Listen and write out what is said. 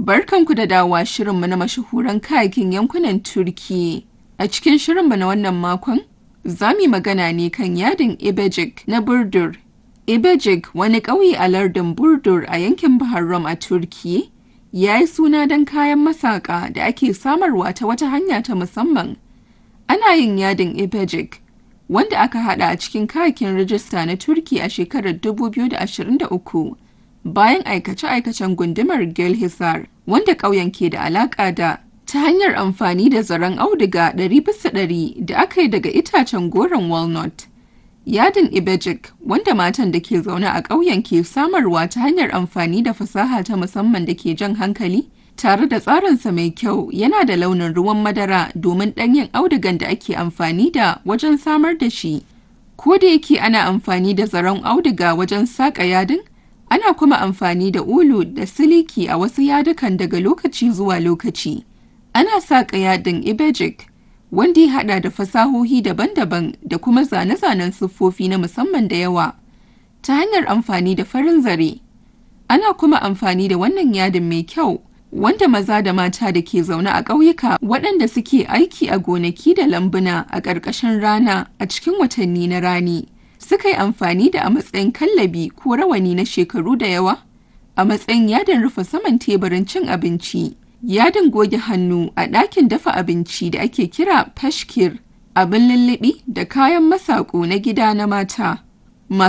Barkanku da dawowa shirinmu na mashahuran kayakin yankunan Turkiyya. A cikin shirinmu na wannan makon, za mu yi magana ne kan yadin Ibejik na Burdur. Ibejik wani ƙauye a lardin Burdur a yankin Bahar Rum a Turkiyya, ya yi suna don kayan masaƙa da ake samarwa ta wata hanya ta musamman. Ana yin yadin Ibejik, wanda aka haɗa a cikin kayakin rajista na Turkiyya a shekarar 2023. bayan aikace-aikacen gundumar Gelhisar wanda ƙauyen ke da alaƙa da ta hanyar amfani da zaren auduga 100% da aka yi daga itacen goron walnut. Yadin Ibejik wanda matan da ke zaune a ƙauyen ke samarwa ta hanyar amfani da fasaha ta musamman da ke jan hankali tare da tsarinsa mai kyau yana da launin ruwan madara domin ɗanyen audugan da ake amfani da wajen samar da shi. Ko da yake ana amfani da zaren auduga wajen saƙa yadin, Ana kuma amfani da ulu da siliki a wasu yadukan daga lokaci zuwa lokaci. Ana saƙa yadin Ibejik, wanda ya haɗa da fasahohi daban-daban da kuma zane-zanen siffofi na musamman da yawa, ta hanyar amfani da farin zare. Ana kuma amfani da wannan yadin mai kyau, wanda maza da mata da ke zaune a ƙauyuka waɗanda suke aiki a gonaki da lambuna a ƙarƙashin rana a cikin watanni na rani. suka yi amfani da a matsayin kallabi ko rawani na shekaru da yawa a matsayin yadin rufe saman teburin cin abinci yadin goge hannu a ɗakin dafa abinci da ake kira fashkir abin lullubi da kayan masaƙo na gida na mata